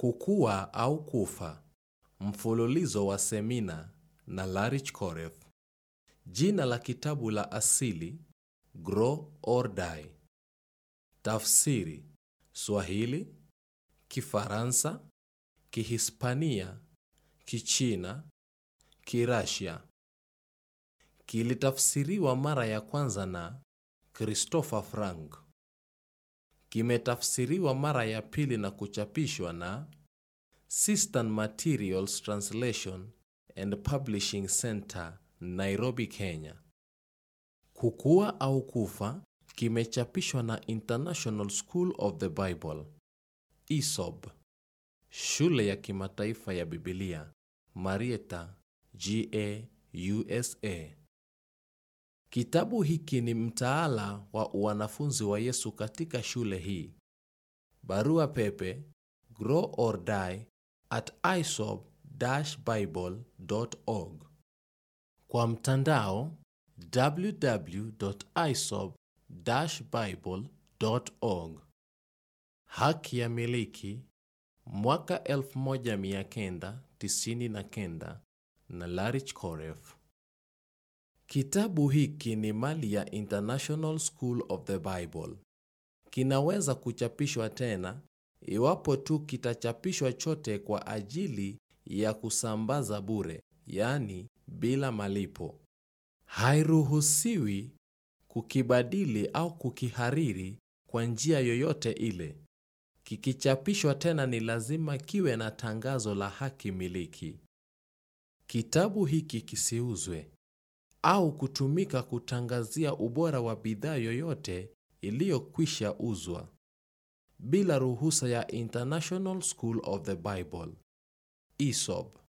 Kukua au Kufa, mfululizo wa semina na Larich Koref. Jina la kitabu la asili Grow or Die. Tafsiri Swahili, Kifaransa, Kihispania, Kichina, Kirasia. Kilitafsiriwa mara ya kwanza na Christopher Frank. Kimetafsiriwa mara ya pili na kuchapishwa na Sistan Materials Translation and Publishing Center, Nairobi, Kenya. Kukua au Kufa kimechapishwa na International School of the Bible, ISOB, Shule ya Kimataifa ya Biblia, Marietta, GA, USA. Kitabu hiki ni mtaala wa wanafunzi wa Yesu katika shule hii. Barua pepe grow or die at isob-bible.org. Kwa mtandao www.isob-bible.org. Haki ya miliki mwaka 1999 na Larich Koref. Kitabu hiki ni mali ya International School of the Bible. Kinaweza kuchapishwa tena iwapo tu kitachapishwa chote kwa ajili ya kusambaza bure, yaani bila malipo. Hairuhusiwi kukibadili au kukihariri kwa njia yoyote ile. Kikichapishwa tena ni lazima kiwe na tangazo la haki miliki. Kitabu hiki kisiuzwe au kutumika kutangazia ubora wa bidhaa yoyote iliyokwisha uzwa bila ruhusa ya International School of the Bible, ISOB.